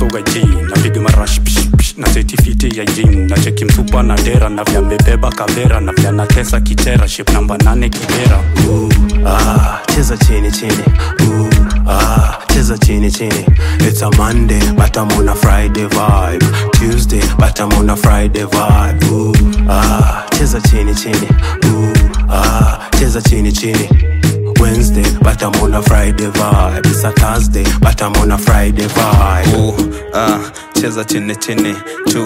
sogaji napiga marash psh, psh, na setifiti ya jin na cheki msupa na dera na vya mbebeba kavera na vya natesa kichera ship namba nane kibera ah, cheza chini chini Ooh, ah, cheza chini chini it's a monday but i'm on a friday vibe tuesday but i'm on a friday vibe Ooh, ah, cheza chini chini Ooh, ah, cheza chini chini Wednesday, but I'm on a Friday vibe. It's a Thursday, but I'm on a Friday vibe. Ooh, ah, cheza chini chini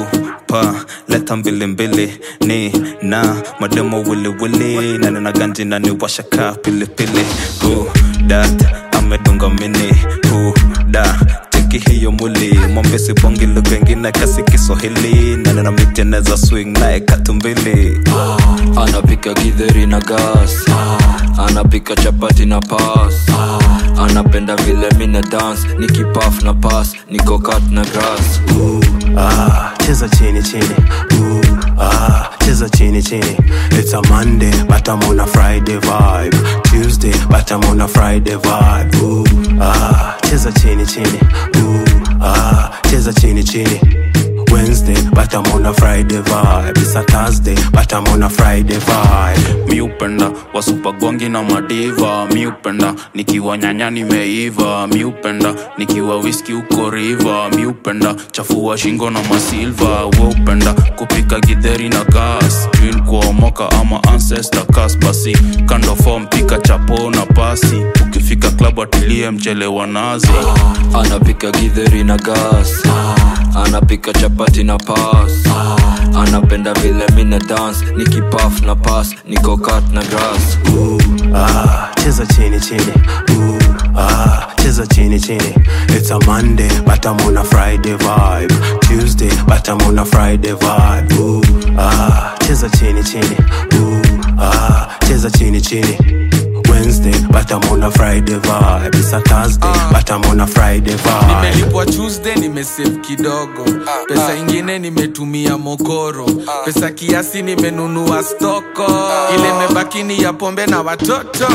tupa leta mbili mbili ni na mademo wili wili na nina ganji na ni washaka pilipili Ooh, dat amedunga mini Ooh, da cheki hiyo muli mwambesi bongi lugha ingine kasi kiswahili na nina miteneza swing naye katumbili anapika githeri na gas anapika chapati na pas anapenda vile mina dance nikipaf na pas niko kat na grass Ooh, ah, cheza chini chini Ooh, ah, cheza chini chini it's a monday but i'm on a friday vibe tuesday but i'm on a friday vibe Ooh, ah, cheza chini chini Ooh, ah, cheza chini chini Wednesday, but I'm on a Friday vibe. It's a Thursday, but I'm on a Friday vibe. mi upenda wasupagongi na madiva mi upenda nikiwa nyanya nimeiva mi upenda nikiwa wiski uko riva mi upenda chafua shingo na masilva we upenda kupika gidheri na gas twin kuomoka ama ancestor kas basi kando fom pika chapo na pasi ukifika klabu atilie mchelewa nazi anapika githeri na gas anapika chapati na pas anapenda vile mina dance nikipaf na pas niko kat na grass Ooh, ah, cheza chini chini Ooh, ah, cheza chini chini it's a monday but i'm on a friday vibe tuesday but i'm on a friday vibe Ooh, ah, cheza chini chini Ooh, ah, cheza chini chini wednesday but i'm on a friday vibe it's a thursday but i'm on a friday vibe nimelipwa tuesday nimesave kidogo pesa ingine nimetumia mokoro pesa kiasi nimenunua stoko ile mebakini ya pombe na watoto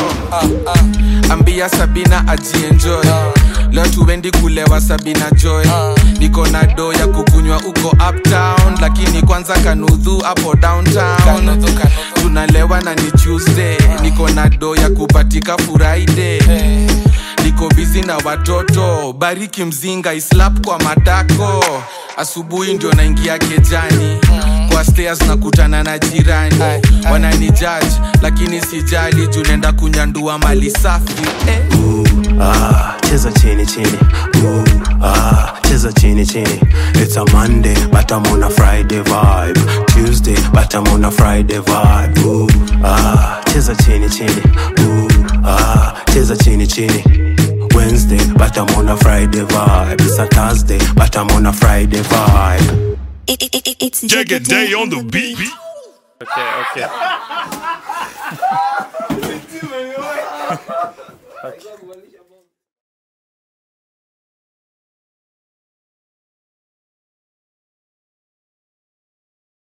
ambia sabina ajienjoy leo tuendi kulewa sabina joy niko na do ya kukunywa uko uptown lakini kwanza kanudhu hapo downtown tunalewa na ni tuesday niko na do ya kupatika friday niko bizi na watoto bariki mzinga islap kwa matako asubuhi ndio naingia kejani kwa stairs nakutana na jirani wanani judge lakini sijali juu nenda kunyandua mali safi eh. Ooh, ah, cheza chini chini Ooh, ah, cheza chini chini it's a monday but i'm on a friday vibe tuesday but i'm on a friday vibe Ooh, ah, cheza chini chini Ooh, ah, cheza chini chini wednesday but i'm on a friday vibe it's a thursday but i'm on a friday vibe It, it, it, it's Jagger Day on the beat. okay, okay. okay.